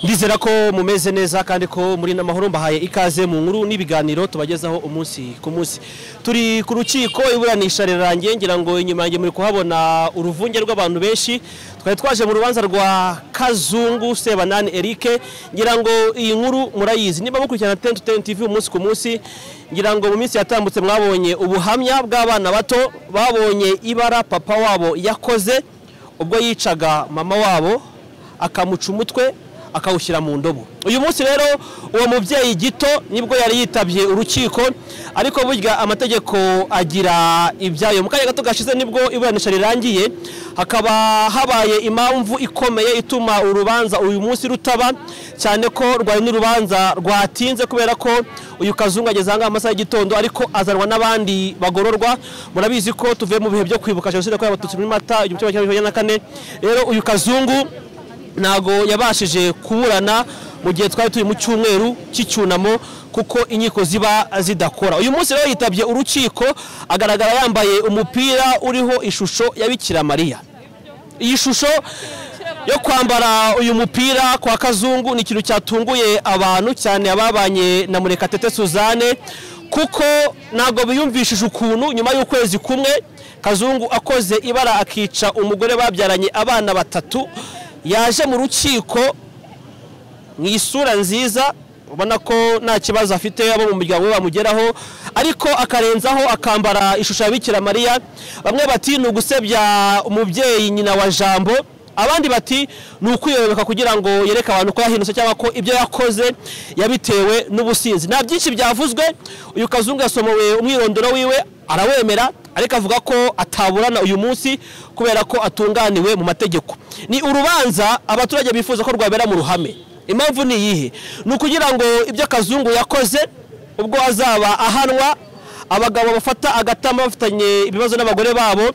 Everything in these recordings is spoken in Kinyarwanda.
ndizera ko mumeze neza kandi ko muri n'amahoro mbahaye ikaze mu nkuru n'ibiganiro tubagezaho umunsi ku munsi turi ku rukiko iburanisha rirangiye ngira ngo inyuma yanjye muri kuhabona uruvunge rw'abantu benshi twari twaje mu rubanza rwa kazungu sebanani eric ngira ngo iyi nkuru murayizi niba mukurikirana tenti tenti tv umunsi ku munsi ngira ngo mu minsi yatambutse mwabonye ubuhamya bw'abana bato babonye ibara papa wabo yakoze ubwo yicaga mama wabo akamuca umutwe akawushyira mu ndobo uyu munsi rero uwo mubyeyi gito nibwo yari yitabye urukiko ariko burya amategeko agira ibyayo mu kanya gato gashize nibwo iburanisha rirangiye hakaba habaye impamvu ikomeye ituma urubanza uyu munsi rutaba cyane ko rwari n'urubanza rwatinze kubera ko uyu kazungu ageze ahangaha mu masaha y'igitondo ariko azanwa n'abandi bagororwa murabizi ko tuvuye mu bihe byo kwibuka jenoside yakorewe abatutsi muri mata igihumbi kimwe magana cyenda na kane rero uyu kazungu ntabwo yabashije kuburana mu gihe twari turi mu cyumweru cy'icyunamo kuko inkiko ziba zidakora uyu munsi rero yitabye urukiko agaragara yambaye umupira uriho ishusho ya bikira mariya iyi shusho yo kwambara uyu mupira kwa kazungu ni ikintu cyatunguye abantu cyane ababanye na murekatete suzanne kuko ntabwo biyumvishije ukuntu nyuma y'ukwezi kumwe kazungu akoze ibara akica umugore babyaranye abana batatu yaje mu rukiko mu isura nziza ubona ko nta kibazo afite abo mu muryango we bamugeraho ariko akarenzaho akambara ishusho ya bikira mariya bamwe bati ni ugusebya umubyeyi nyina wa jambo abandi bati ni ukwiyoboka kugira ngo yereke abantu ko yahindutse cyangwa ko ibyo yakoze yabitewe n'ubusinzi nta byinshi byavuzwe uyu kazungu yasomowe umwirondoro wiwe arawemera ariko avuga ko ataburana uyu munsi kubera ko atunganiwe mu mategeko ni urubanza abaturage bifuza ko rwabera mu ruhame impamvu ni iyihe ni ukugira ngo ibyo kazungu yakoze ubwo azaba ahanwa abagabo bafata agatama bafitanye ibibazo n'abagore babo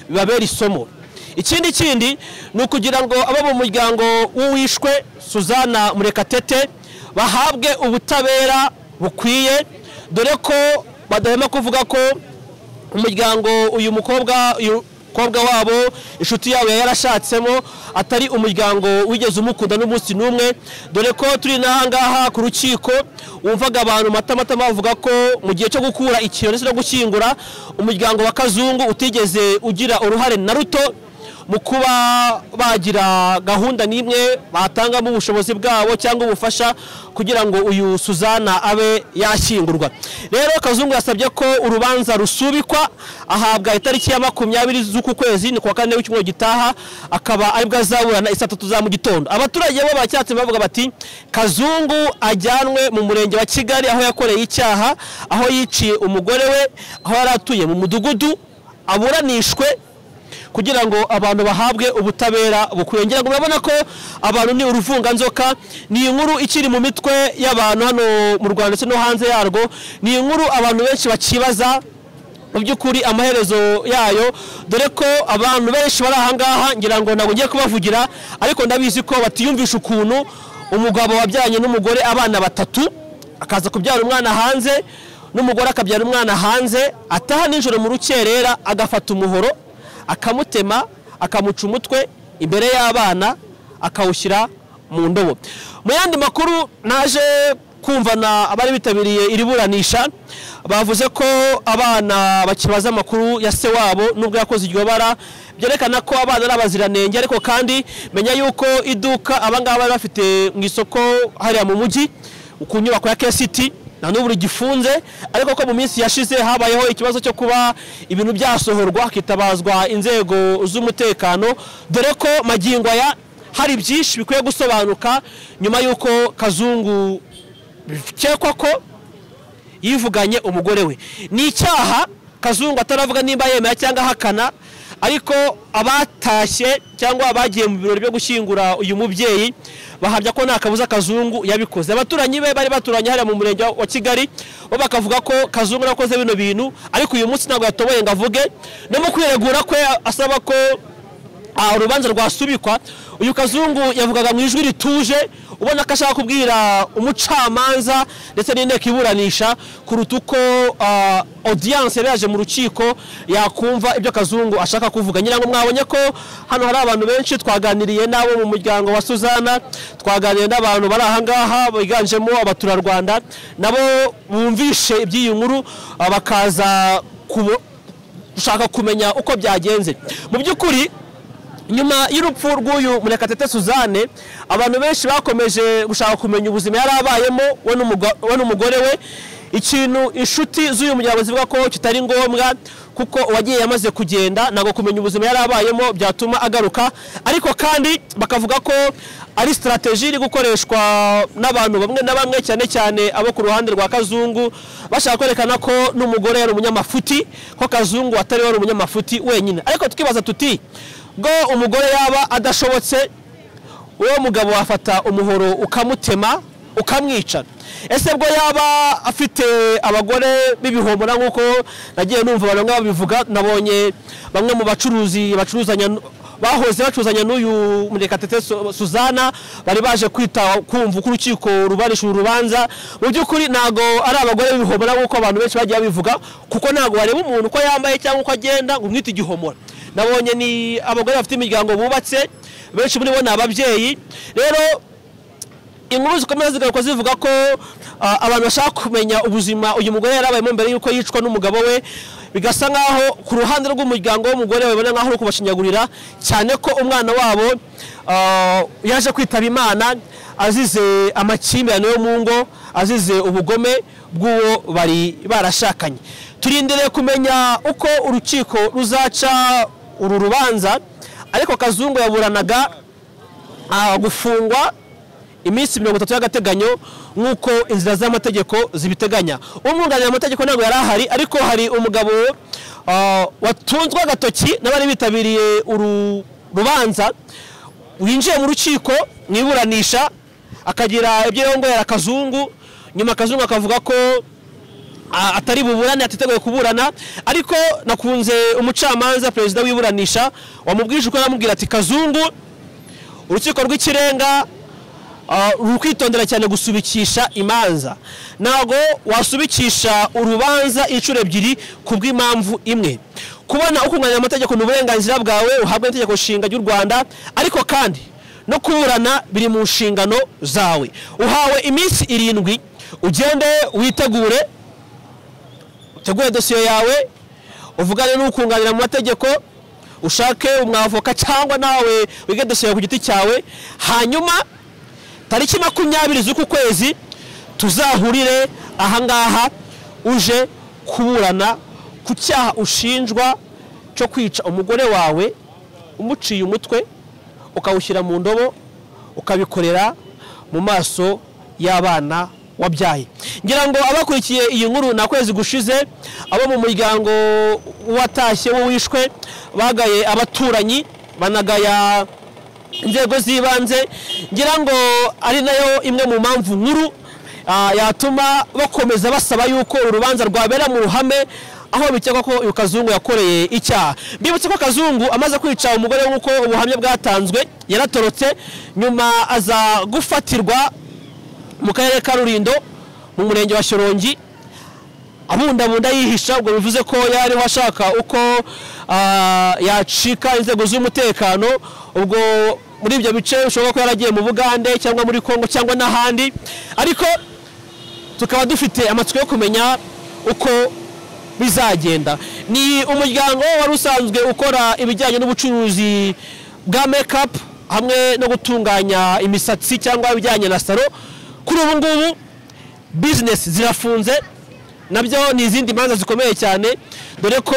bibabera isomo ikindi kindi ni ukugira ngo abo mu muryango w'uwishwe suzana murekatete bahabwe ubutabera bukwiye dore ko badahema kuvuga ko umuryango uyu mukobwa uyu mukobwa wabo inshuti yabo yarashatsemo atari umuryango wigeze umukunda n'umunsi n'umwe dore ko turi n'ahangaha ku rukiko wumvaga abantu matamatama bavuga ko mu gihe cyo gukura ikintu ndetse no gushyingura umuryango wa kazungu utigeze ugira uruhare na ruto mu kuba bagira gahunda n'imwe batangamo ubushobozi bwabo cyangwa ubufasha kugira ngo uyu suzana abe yashyingurwa rero kazungu yasabye ko urubanza rusubikwa ahabwa itariki ya makumyabiri z'uku kwezi ni kuwa kane w'icyumweru gitaha akaba aribwo azaburana isaa tatu za mu gitondo abaturage bo bacyatse bavuga bati kazungu ajyanwe mu murenge wa kigali aho yakoreye icyaha aho yiciye umugore we aho yari atuye mu mudugudu aburanishwe kugira ngo abantu bahabwe ubutabera bukwiye ngira ngo murabona ko abantu ni uruvunganzoka ni inkuru ikiri mu mitwe y'abantu hano mu rwanda ndetse no hanze yarwo ni inkuru abantu benshi bakibaza mu by'ukuri amaherezo yayo dore ko abantu benshi bari ahangaha ngira ngo ntabwo ngiye kubavugira ariko ndabizi ko batiyumvisha ukuntu umugabo wabyaranye n'umugore abana batatu akaza kubyara umwana hanze n'umugore akabyara umwana hanze ataha nijoro mu rukerera agafata umuhoro akamutema akamuca umutwe imbere y'abana akawushyira mu ndobo mu yandi makuru naje kumvana abari bitabiriye iri buranisha bavuze ko abana bakibaza amakuru ya se wabo nubwo yakoze iryo bara byerekana ko abana ari abaziranenge ariko kandi menya yuko iduka abangaba bari bafite mu isoko hariya mu mujyi ku nyubako ya kesiti na n'ubu rigifunze ariko ko mu minsi yashize habayeho ikibazo cyo kuba ibintu byasohorwa hakitabazwa inzego z'umutekano dore ko magingo aya hari byinshi bikwiye gusobanuka nyuma y'uko kazungu bikekwa ko yivuganye umugore we ni icyaha kazungu ataravuga nimba yemera cyangwa ahakana ariko abatashye cyangwa abagiye mu birori byo gushyingura uyu mubyeyi bahamya ko nta kabuza kazungu yabikoze abaturanyi be bari baturanye hariya mu murenge wa kigali bo bakavuga ko kazungu yakoze bino bintu ariko uyu munsi ntabwo yatoboye ngo avuge no mu kwiregura kwe asaba ko urubanza rwasubikwa uyu kazungu yavugaga mu ijwi rituje ubona ko ashaka kubwira umucamanza ndetse n'inteko iburanisha kuruta uko ah, audience yari yaje mu rukiko yakumva ibyo kazungu ashaka kuvuga ngira ngo mwabonye ko hano hari abantu benshi twaganiriye n'abo mu muryango wa suzana twaganiriye n'abantu bari ahangaha biganjemo abaturarwanda nabo bumvishe iby'iyi nkuru ah, bakaza kubo- gushaka kumenya uko byagenze mu by'ukuri nyuma y'urupfu rw'uyu murekatete suzanne abantu benshi bakomeje gushaka kumenya ubuzima yari abayemo we n'umugo- we n'umugore we ikintu inshuti z'uyu muryango zivuga ko kitari ngombwa kuko uwagiye yamaze kugenda ntabwo kumenya ubuzima yari abayemo byatuma agaruka ariko kandi bakavuga ko ari sitarateji iri gukoreshwa n'abantu bamwe na bamwe cyane cyane abo ku ruhande rwa kazungu bashaka kwerekana ko n'umugore yari umunyamafuti ko kazungu atari wari umunyamafuti wenyine ariko tukibaza tuti bwo umugore yaba adashobotse uwo mugabo wafata umuhoro ukamutema ukamwica ese bwo yaba afite abagore b'ibihomora nk'uko nagiye numva abantu bamwe babivuga nabonye bamwe mu bacuruzi bacuruzanya n- bahoze bacuruzanya n'uyu murekatete Su- suzana bari baje kwita kumva uko urukiko rubarisha uru rubanza mu by'ukuri ntabwo ari abagore b'ibihomora nk'uko abantu benshi bagiye babivuga kuko ntabwo wareba umuntu uko yambaye cyangwa uko agenda ngo umwite igihomora nabonye ni abagore bafite imiryango bubatse benshi muri bo ni ababyeyi rero inkuru zikomeza zigaruka zivuga ko ah, abantu bashaka kumenya ubuzima uyu mugore yari abayemo mbere y'uko yicwa n'umugabo we bigasa nk'aho ku ruhande rw'umuryango w'umugore babibona nk'aho uri kubashinyagurira cyane ko umwana wabo ah, yaje kwitaba imana azize amakimbirane yo mu ngo azize ubugome bw'uwo bari barashakanye turindiriye kumenya uko urukiko ruzaca uru rubanza ariko kazungu yaburanaga ah, gufungwa iminsi mirongo itatu y'agateganyo nk'uko inzira z'amategeko zibiteganya umwunganira mu mategeko ntabwo yari ahari ariko hari umugabo ah, watunzwe agatoki n'abari bitabiriye uru rubanza winjiye mu rukiko mu iburanisha akagira ibyo yongorera kazungu nyuma kazungu akavuga ko a- atari buburane atiteguye kuburana ariko nakunze umucamanza perezida w'iburanisha wamubwije uko aramubwira ati kazungu urukiko rw'ikirenga ah, ruri kwitondera cyane gusubikisha imanza ntabwo wasubikisha urubanza inshuro ebyiri ku bw'impamvu imwe kubona ukunganira amategeko ni uburenganzira bwawe uhabwa n'itegeko nshinga ry'u rwanda ariko kandi no kuburana biri mu nshingano zawe uhawe iminsi irindwi ugende witegure utegure dosiye yawe uvugane n'ukunganira mu mategeko ushake umwavoka cyangwa nawe wige dosiye ku giti cyawe hanyuma tariki makumyabiri z'uku kwezi tuzahurire ahangaha uje kuburana ku cyaha ushinjwa cyo kwica umugore wawe umuciye umutwe ukawushyira mu ndobo ukabikorera mu maso y'abana wabyaye ngira ngo abakurikiye iyi nkuru ni akwezi gushize abo mu muryango watashye w'uwishwe bagaye abaturanyi banagaya inzego z'ibanze ngira ngo ari nayo imwe mu mpamvu nkuru ah, yatuma bakomeza basaba yuko urubanza rwabera mu ruhame aho bikekwa ko uyu kazungu yakoreye icyaha mbibutse ko kazungu amaze kwica umugore we nk'uko ubuhamya bwatanzwe yaratorotse nyuma aza gufatirwa mu karere ka rulindo mu murenge wa shyorongi abundabunda yihisha ubwo bivuze ko yariho ashaka uko ah, yacika inzego z'umutekano ubwo muri ibyo bice ushobora ko yaragiye mu bugande cyangwa muri kongo cyangwa n'ahandi ariko tukaba dufite amatsiko yo kumenya uko bizagenda ni umuryango wari usanzwe ukora ibijyanye n'ubucuruzi bwa make-up hamwe no gutunganya imisatsi cyangwa ibijyanye na salo kuri ubu ngubu bizinesi zirafunze nabyo ni izindi manza zikomeye cyane dore ko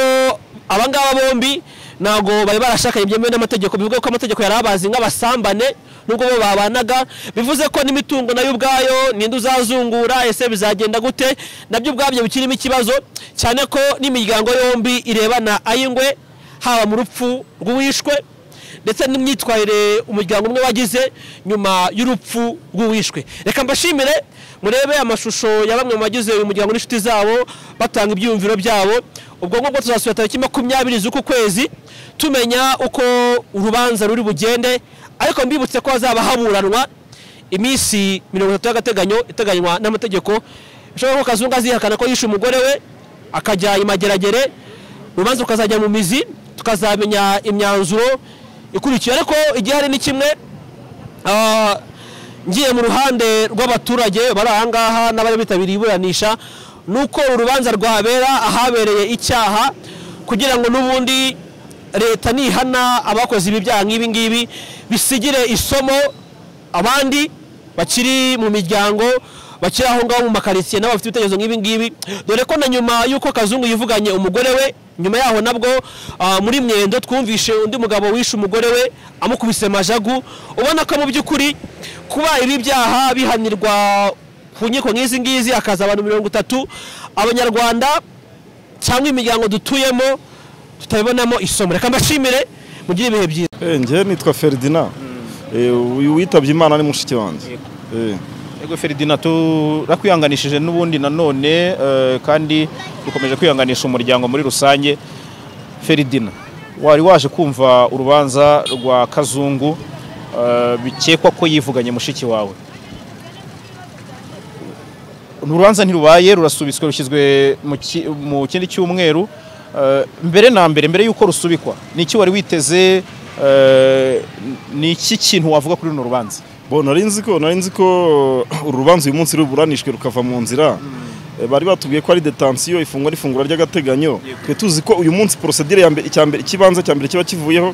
abangaba bombi ntabwo bari barashakanye byemewe n'amategeko bivuga ko amategeko yari abazi nk'abasambane nubwo bo babanaga bivuze ko n'imitungo nayo ubwayo ninde uzazungura ese bizagenda gute nabyo ubwabyo bikirimo ikibazo cyane ko n'imiryango yombi irebana ay'ingwe haba mu rupfu rw'uwishwe ndetse n'imyitwarire umuryango umwe wagize nyuma y'urupfu rw'uwishwe reka mbashimire murebe amashusho ya bamwe mu bagize uyu muryango n'inshuti zabo batanga ibyiyumviro byabo ubwo ngubwo tuzasubira tariki makumyabiri z'uku kwezi tumenya uko urubanza ruri bugende ariko mbibutse ko hazaba haburanwa iminsi mirongo itatu y'agateganyo iteganywa n'amategeko bishobora ko kazungu azihakana ko yishe umugore we akajya imageragere urubanza rukazajya mu mizi tukazamenya imyanzuro ikurikiye ariko igihe hari ni kimwe ah, ngiye mu ruhande rw'abaturage bari ahangaha n'abari bitabiriye iburanisha ni uko uru rubanza rwabera ahabereye icyaha kugira ngo n'ubundi leta nihana abakoze ibi byaha nk'ibi ngibi bisigire isomo abandi bakiri mu miryango bakiri aho ngaho mu makaritsiye nabo bafite ibitekerezo nk'ibi ngibi dore ko na nyuma y'uko kazungu yivuganye umugore we nyuma yaho nabwo ah, muri mwendo twumvishe undi mugabo wishe umugore we amukubise majagu ubona ko mu by'ukuri kuba ibi byaha bihanirwa ku nkiko nk'izi ngizi hakaza abantu mirongo itatu abanyarwanda cyangwa imiryango dutuyemo tutabibonamo isomo reka mbashimire mugire ibihe byiza njyewe nitwa feridina uyu witabye imana ni mushiki wanjye Eh. Ego Feridina turakwihanganishije n'ubundi nanone eh, kandi dukomeje kwihanganisha umuryango muri rusange Feridina wari waje kumva urubanza rwa Kazungu eh, bikekwa ko yivuganye mushiki wawe urubanza ntirubaye rurasubitswe rushyizwe mu ki- mu kindi cyumweru Eh, mbere na mbere mbere y'uko rusubikwa ni iki wari witeze eh, ni iki kintu wavuga kuri runo rubanza bo nari nzi ko nari nzi ko uru rubanza uyu munsi ruburanishwe rukava mu nzira Eh, bari batubwiye ko ari detansiyo ifungwa n'ifungura ry'agateganyo twe tuzi ko uyu munsi porosedire ya mbere icya mbere ikibanza cya mbere kiba kivuyeho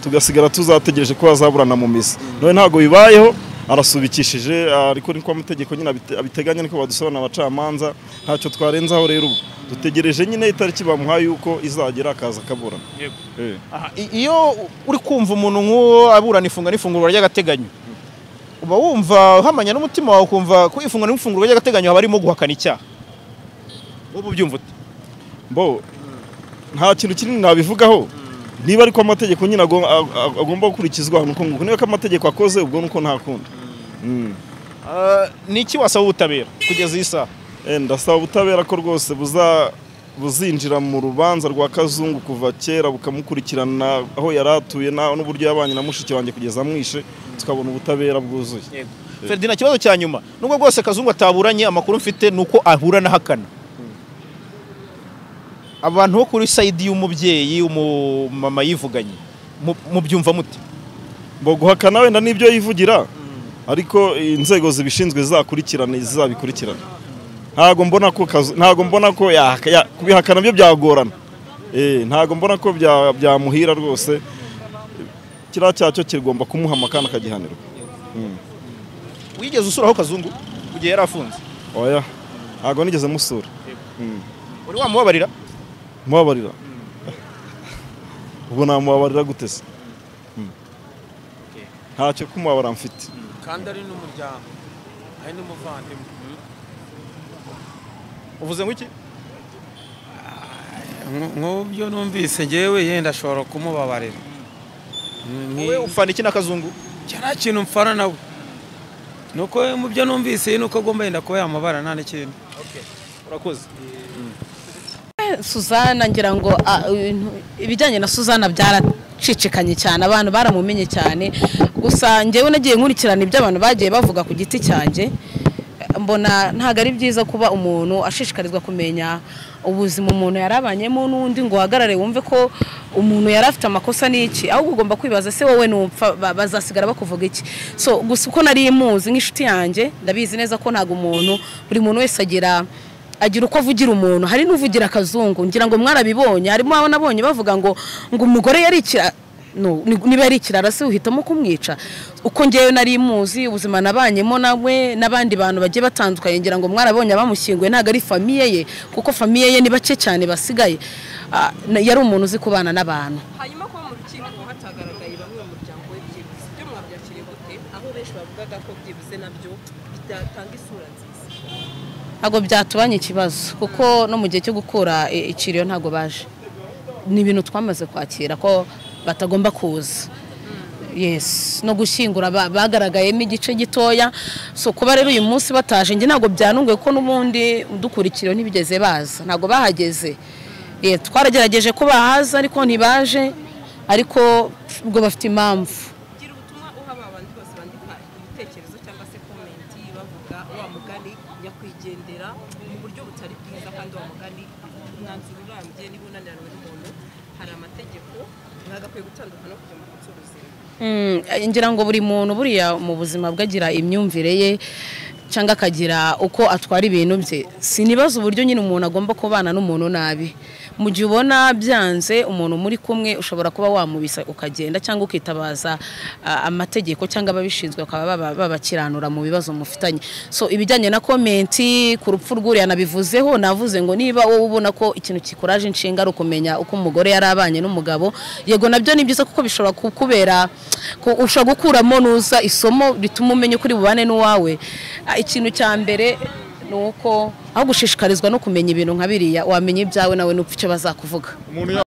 tugasigara tuzategereje ko bazaburana mu mizi none ntabwo bibayeho arasubikishije ariko niko amategeko nyine abite- abiteganya niko badusobanurira abacamanza ntacyo twarenzaho rero ubu dutegereje nyine itariki bamuhaye yuko izagera akaza akaburana Eh. Aha, i- iyo uri kumva umuntu nk'uwo aburana ifunga n'ifungurwa ry'agateganyo uba wumva uhamanya n'umutima wawe ukumva ko ifunga n'ifungurwa ry'agateganyo haba harimo guhakana icyaha wowe ubyumva ute bo nta kintu kinini nabivugaho niba ariko amategeko nyine ago- ag- ag- agomba gukurikizwa ahantu uko nguko niba ko amategeko akoze ubwo nuko nta kundi Mm. Ah, ni iki wasaba ubutabera kugeza iyi saha Eh, ndasaba ubutabera ko rwose buza buzinjira mu rubanza rwa kazungu kuva kera bukamukurikirana aho yari atuye na- n'uburyo yabanye na mushiki wanjye kugeza amwishe tukabona ubutabera bwuzuye feridina ikibazo cya nyuma nubwo rwose kazungu ataburanye amakuru mfite ni uko ahura na hakana abantu bo kuri sayidi y'umubyeyi umumama yivuganye mu- mubyumva mute ngo guhakana wenda n'ibyo yivugira ariko inzego zibishinzwe zakurikirana zizabikurikirana ntabwo mbona ko kazu- ntabwo mbona ko ya- ya- kubihakana byo byagorana Eh, ntabwo mbona ko bya- byamuhira rwose kiriya cyacyo kigomba kumuhama kandi akagihanirwa wigeze usuraho kazungu mu gihe yari afunze oya ntabwo nigeze musura uri wamubabarira mubabarira ubwo namubabarira gute se Mm. ntacyo kumubabara mfite kandi ari n'umuryango ari n'umuvandimwe uvuze ngo iki Nku- nk'ubyo numvise ngewe yenda ashobora kumubabarira wowe ufana iki na kazungu cyari kintu mfana nawe nuko mu byo numvise ni uko agomba yenda kuba yamubara nta n'ikindi urakoze Suzana ngira ngo ah, ibintu- ibijyanye na Suzana byaracicikanye cyane abantu baramumenye cyane gusa njyewe nagiye nkurikirana ibyo abantu bagiye bavuga ku giti cyanjye eh, mbona ntabwo ari byiza kuba umuntu ashishikarizwa kumenya ubuzima umuntu yarabanyemo n'undi ngo uhagarare wumve ko umuntu yari afite amakosa n'iki ahubwo ugomba kwibaza se wowe nupfa ba- bazasigara bakuvuga iki so gusa uko nari muzi nk'inshuti yanjye ndabizi neza ko ntabwo umuntu buri muntu wese agira agira uko avugira umuntu hari n'uvugira akazungu ngira ngo mwarabibonye harimo abo nabonye bavuga ngo ngo umugore yari ikira no, ni- niba yari ikirara se uhitamo kumwica uko ngewe nari muzi ubuzima nabanyemo nawe n'abandi bantu bagiye batandukanye ngira ngo mwarabonye abamushyinguye ntabwo ari famiye ye kuko famiye ye ni bake cyane basigaye Ah, na- yari umuntu uzi kubana n'abantu hanyuma kuba mu rukiko hatagaragaye bamwe mu muryango we byibuze ibyo mwabyakiriye gute aho benshi bavugaga ko byibuze nabyo bitatanga isura nziza ntabwo byatubanye ikibazo kuko no mu gihe cyo gukura i- ikiriyo ntabwo baje ni ibintu twamaze kwakira ko batagomba kuza yes no gushyingura ba- bagaragayemo igice gitoya so kuba rero uyu munsi bataje njye ntabwo byanunguye ko n'ubundi udukurikireho ntibigeze baza ntabwo bahageze Eh, twaragerageje ko bahaza ariko ntibaje ariko ubwo bafite impamvu gira ubutumwa uha ba bandi bose bandika ibitekerezo cyangwa se komenti bavuga wa mugani nyakwigendera mu buryo butari bwiza kandi wa mugani umwanzuro urambye niba unaniranywe n'umuntu hari amategeko mwagakwiye gutandukana no kujya mu munsi w'ubuzima Mm, ngira ngo buri muntu buriya mu buzima bwe agira imyumvire ye cyangwa akagira uko atwara ibintu bye sinibaza uburyo nyine umuntu agomba kubana n'umuntu nabi mu gihe ubona byanze umuntu muri kumwe ushobora kuba wamubisa ukagenda cyangwa ukitabaza ah, amategeko cyangwa ababishinzwe bakaba baba- babakiranura mu bibazo mufitanye so ibijyanye na komenti ku rupfu rw'uriya nabivuzeho navuze ngo niba wowe ubona ko ikintu kikuraje inshinga ari ukumenya uko umugore yari abanye n'umugabo yego nabyo ni byiza kuko bishobora kukubera ku- ushobora gukuramo nuza isomo rituma umenya ukuri bubane n'uwawe Ah, ikintu cya mbere ni uko aho gushishikarizwa no kumenya ibintu nka biriya wamenya ibyawe nawe n'upfa icyo bazakuvuga